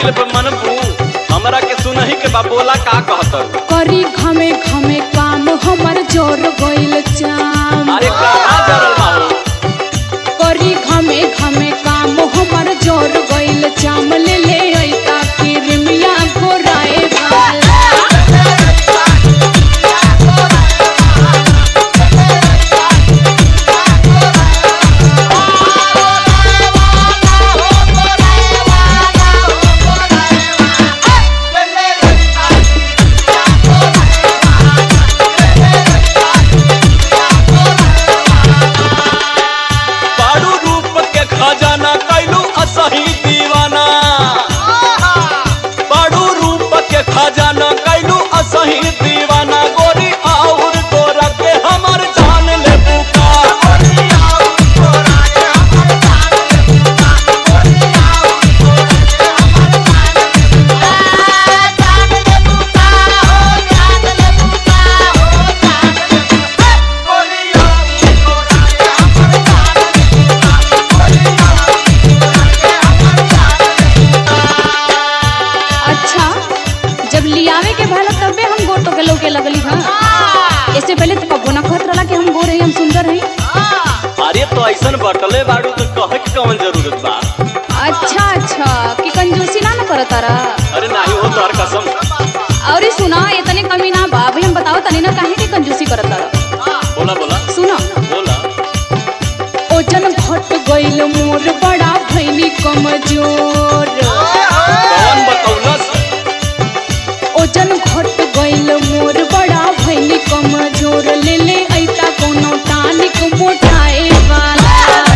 कइले पे मनबू हमरा के सुनही के बा बोला का कहत करी घमे घमे काम हमर जोर गइल चाम अरे कहाँ जरल बाबू करी घमे घमे काम हमर जोर गइल चाम ले ले ऐता किरमिया गोराए वाला बारू रूप के खजाना कैलू असही दीवाना बारू रूप के खजाना कैलू असही दीवाना गोरी और गोरा के हमर जान ले बुका अच्छा जब लियावे के भला तबे हम गोर तो के लोग के लगली हां इससे पहले तो कबो ना कहत रहला कि हम गोर हई हम सुंदर हई अरे तो ऐसन बटले बारू तो कहे के कौन जरूरत बा अच्छा अच्छा कि कंजूसी ना न करत तारा अरे नाही हो तोहर कसम और सुना इतने कमी ना बा भाई हम बताओ तनी ना काहे के कंजूसी करत तारा बोला बोला सुनो बोला ओजन घट गइल मोर बड़ा भइनी कमजोर कौन बतौलस ओजन घट गइल मोर बड़ा भइनी कमजोर ले ले ऐता कोनो टानिक मोटाए वाला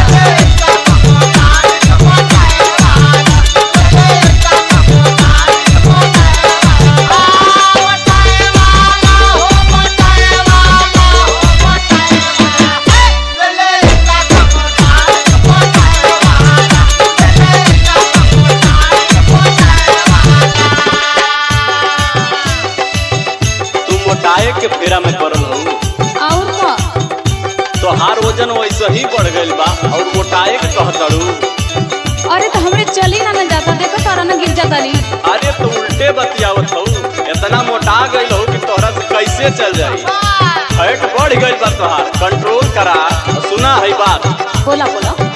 तू मोटाए के फेरा में पड़ल हो और का तोहार वजन वैसे ही बढ़ गइल बा और मोटाए के कहतड़ू अरे तो हमरे चली ना न जाता देखो तारा ना गिर जाता ली अरे तो उल्टे बतियावत हो इतना मोटा गइल हो कि तोहरा से कैसे चल जाई फैट बढ़ गइल बा तोहार कंट्रोल करा और सुना है बात बोला बोला